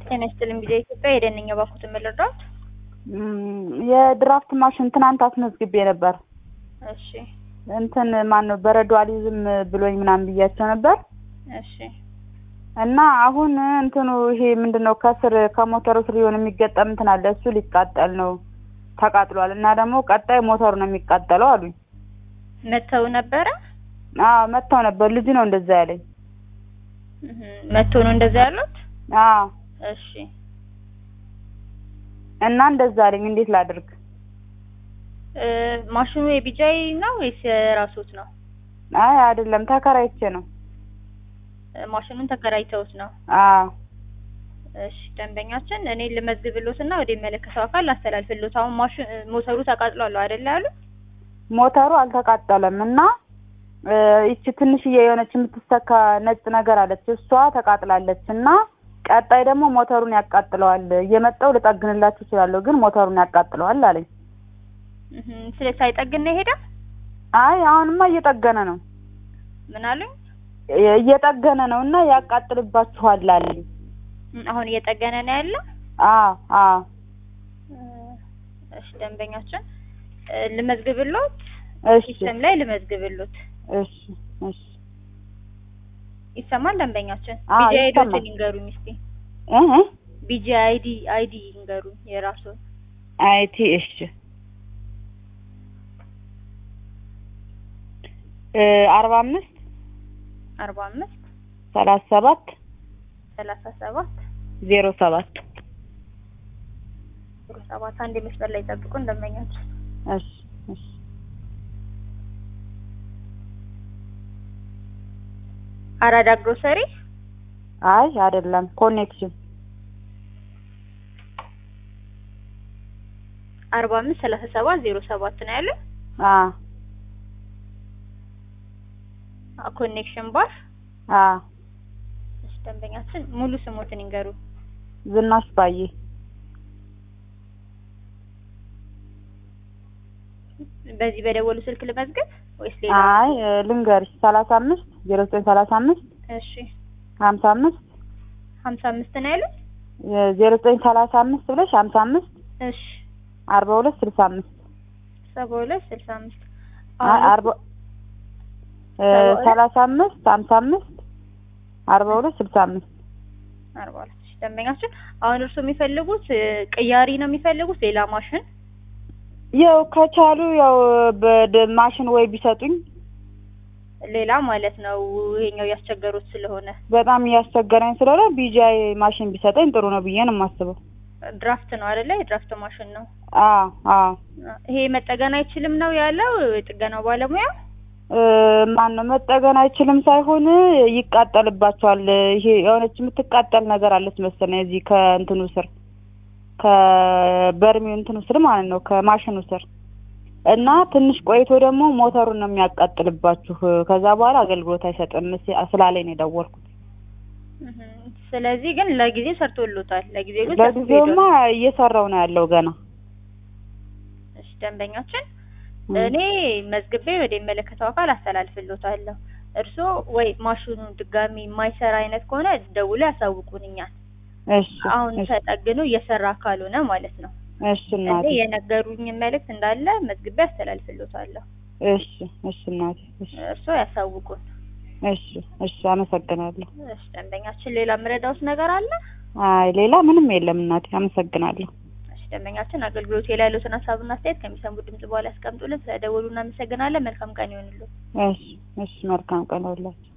ጤና ይስጥልኝ ጊዜ ኢትዮጵያ የደንኛ ባኩትን መለርዳት የድራፍት ማሽን ትናንት አስመዝግቤ ነበር። እሺ እንትን ማን ነው በረዶ አልይዝም ብሎኝ ምናምን ብያቸው ነበር እሺ እና አሁን እንትኑ ይሄ ምንድን ነው ከስር ከሞተሩ ስር የሆነ የሚገጠም እንትን አለ እሱ ሊቃጠል ነው ተቃጥሏል እና ደግሞ ቀጣይ ሞተሩ ነው የሚቃጠለው አሉኝ። መተው ነበረ አዎ መጥተው ነበር። ልጁ ነው እንደዛ ያለኝ። እህ መተው ነው እንደዛ ያሉት። አዎ እሺ እና እንደዛ አለኝ። እንዴት ላድርግ? እ ማሽኑ የቢጃይ ነው ወይስ የራስዎት ነው? አይ አይደለም ተከራይቼ ነው። እ ማሽኑን ተከራይተውት ነው? አዎ እሺ ደንበኛችን እኔ ልመዝግብሎትና ወደ የሚመለከተው አካል ላስተላልፍሎት። አሁን ማሽን ሞተሩ ተቃጥሏል አይደል ያሉ? ሞተሩ አልተቃጠለም እና እ ይቺ ትንሽዬ የሆነች የምትሰካ ነጭ ነገር አለች እሷ ተቃጥላለች እና ቀጣይ ደግሞ ሞተሩን ያቃጥለዋል። እየመጣው ልጠግንላችሁ እችላለሁ ግን ሞተሩን ያቃጥለዋል አለኝ። እህ ስለ ሳይጠግን ነው የሄደው? አይ አሁንማ እየጠገነ ነው ምን አሉኝ? እ- እየጠገነ ነው እና ያቃጥልባችኋል አለኝ። እም አሁን እየጠገነ ነው ያለው? አዎ አዎ እ እሺ ደንበኛችን እ ልመዝግብሎት እሺ ሲስተም ላይ ልመዝግብሎት። እሺ እሺ ይሰማል ደንበኛችን? አዎ፣ ቢጂ አይዲዎችን ይሰማል። ይንገሩኝ እስቲ። እ እ ቢጂ አይዲ አይዲ ይንገሩኝ የራስዎን። አይቲ እሺ እ አርባ አምስት አርባ አምስት ሰላሳ ሰባት ሰላሳ ሰባት ዜሮ ሰባት ዜሮ ሰባት አንድ መስመር ላይ ጠብቁን ደንበኛችን። እሺ እሺ አራዳ ግሮሰሪ አይ አይደለም ኮኔክሽን አርባ አምስት ሰላሳ ሰባት ዜሮ ሰባት ነው ያለው። አ አ ኮኔክሽን ባር። አ እሺ ደንበኛችን ሙሉ ስሞትን ይንገሩ። ዝናሽ ባዬ በዚህ በደወሉ ስልክ ልመዝገብ ወይስ ሌላ? አይ እ ልንገርሽ ሰላሳ አምስት ዜሮ ዘጠኝ ሰላሳ አምስት እሺ ሀምሳ አምስት ሀምሳ አምስት ነው ያሉት። ዜሮ ዘጠኝ ሰላሳ አምስት ብለሽ ሀምሳ አምስት እሺ አርባ ሁለት ስልሳ አምስት ሰባ ሁለት ስልሳ አምስት አይ አርባ እ ሰባ ሁለት ሰላሳ አምስት ሀምሳ አምስት አርባ ሁለት ስልሳ አምስት አርባ ሁለት እሺ ደንበኛችን አሁን እርስዎ የሚፈልጉት እ ቅያሪ ነው የሚፈልጉት ሌላ ማሽን? ያው ከቻሉ ያው በደ ማሽን ወይ ቢሰጡኝ ሌላ ማለት ነው ይሄኛው ያስቸገሩት ስለሆነ በጣም እያስቸገረኝ ስለሆነ ቢጃይ ማሽን ቢሰጠኝ ጥሩ ነው ብዬ ነው የማስበው። ድራፍት ነው አይደለ? የድራፍት ማሽን ነው። አዎ አዎ ይሄ መጠገን አይችልም ነው ያለው የጥገናው ባለሙያ። እ ማን ነው መጠገን አይችልም ሳይሆን ይቃጠልባቸዋል። ይሄ የሆነች የምትቃጠል ነገር አለች መሰለኝ እዚህ ከእንትኑ ስር ከበርሜው እንትኑ ስር ማለት ነው ከማሽኑ ስር እና ትንሽ ቆይቶ ደግሞ ሞተሩን ነው የሚያቃጥልባችሁ። ከዛ በኋላ አገልግሎት አይሰጥም ስ- ስላለኝ ነው የደወልኩት። እህ ስለዚህ ግን ለጊዜው ሰርቶሎታል። ለጊዜው ግን ለጊዜውማ እየሰራው ነው ያለው ገና። እሺ ደንበኛችን እም። እኔ መዝግቤ ወደ የሚመለከተው አካል አስተላልፍሎታለሁ። እርስዎ ወይ ማሽኑ ድጋሚ የማይሰራ አይነት ከሆነ ደውሎ ያሳውቁን እኛን። እሺ አሁን እሺ ተጠግኖ እየሰራ ካልሆነ ማለት ነው። እሺ እኔ እናቴ የነገሩኝ መልእክት እንዳለ መዝግቤ አስተላልፍሎታለሁ። እሺ እሺ እናቴ እሺ እርስዎ ያሳውቁን። እሺ እሺ አመሰግናለሁ። እሺ ደንበኛችን ሌላ የምረዳውት ነገር አለ? አይ ሌላ ምንም የለም እናቴ አመሰግናለሁ። እሺ ደንበኛችን አገልግሎት ላይ ያሉትን ሀሳብና አስተያየት ከሚሰሙ ድምጽ በኋላ ያስቀምጡልን። ስለደወሉ እናመሰግናለን። መልካም ቀን ይሆንልን። እሺ እሺ መልካም ቀን ይሁንላችሁ።